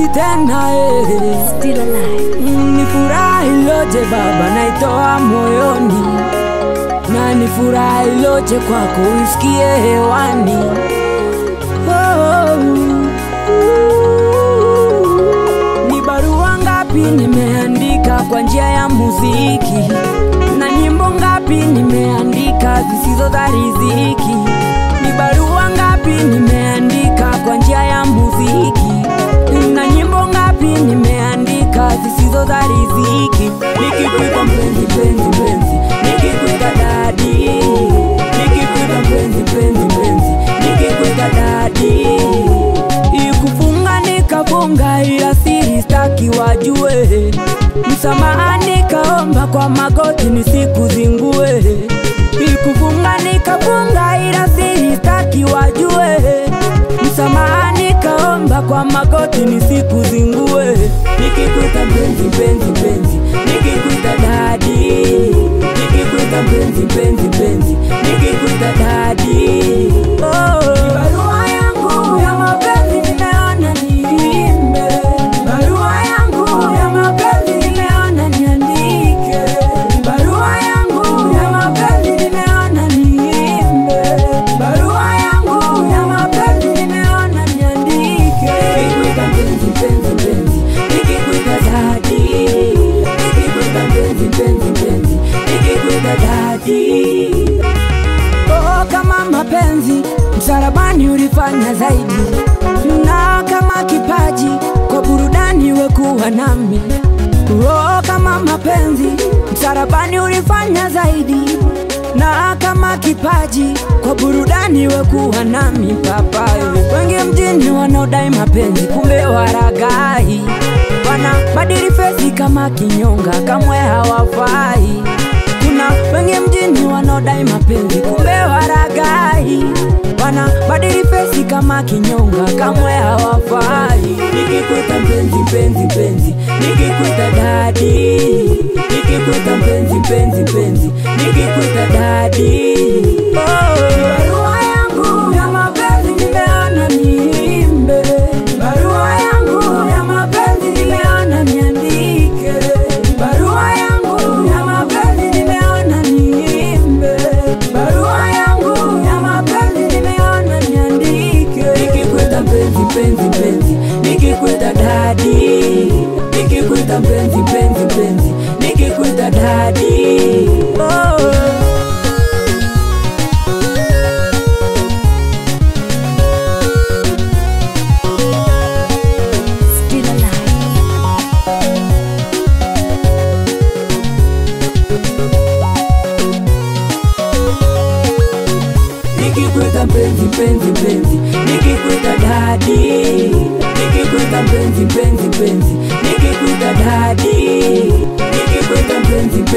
mapenzi tena eh. Still alive. Mm, Ni furaha iloje Baba, naitoa moyoni, na ni furaha iloje kwako uisikie hewani. Oh, ni barua ngapi nimeandika kwa njia ya muziki, na nyimbo ngapi nimeandika zisizo za riziki. Ni barua ngapi nimeandika kwa njia ya muziki, na nyimbo ngapi nimeandika zisizo za riziki. Nikikuita mpenzi, mpenzi, mpenzi, nikikuita dadi, nikikuita mpenzi, mpenzi, mpenzi, nikikuita dadi ikufunga nikafunga, ila siri staki wajue. Msamaha nikaomba kwa magoti nisikuzingue. Ikufunga nikafunga, ila siri staki wajue. Msamaha nikaomba kwa magoti nisikuzingue. Nikikuita mpenzi, mpenzi, mpenzi, nikikuita dadi, nikikuita mpenzi, mpenzi, mpenzi, nikikuita dadi. Oh, barua yangu ya mapenzi nimeona niimbe, barua yangu ya mapenzi nimeona niandike, barua yangu ya mapenzi nimeona niimbe, barua yangu ya mapenzi nimeona niandike. Nikikuita mpenzi, mpenzi, mpenzi, nikikuita dadi, nikikuita mpenzi, mpenzi, mpenzi, nikikuita dadi. Oh, kama mapenzi msalabani ulifanya zaidi, na kama kipaji kwa burudani wekuwa nami. Oh, kama mapenzi msalabani ulifanya zaidi, na kama kipaji kwa burudani wekuwa nami. Papa, wengi mjini wanaodai mapenzi, kumbe waragai, wana badili fesi kama kinyonga, kamwe hawafai kuna wengi mjini wanaodai mapenzi kumbe waragai, wana badili fesi kama kinyonga, kamwe hawafai. Nikikuita mpenzi, mpenzi, mpenzi, nikikuita dadi, nikikuita mpenzi, mpenzi, mpenzi, nikikuita dadi. Oh, barua yangu ya mapenzi nimeona niimbe, barua yangu ya mapenzi nimeona niandike, barua yangu ya mapenzi nimeona niimbe, barua yangu ya mapenzi nimeona niandike. Nikikuita mpenzi, mpenzi, mpenzi, nikikuita dadi, nikikuita mpenzi, mpenzi, mpenzi, nikikuita dadi. Oh. Still alive. Nikikuita mpenzi mpenzi mpenzi, nikikuita dadi, nikikuita mpenzi mpenzi mpenzi, nikikuita dadi, nikikuita mpenzi mpenzi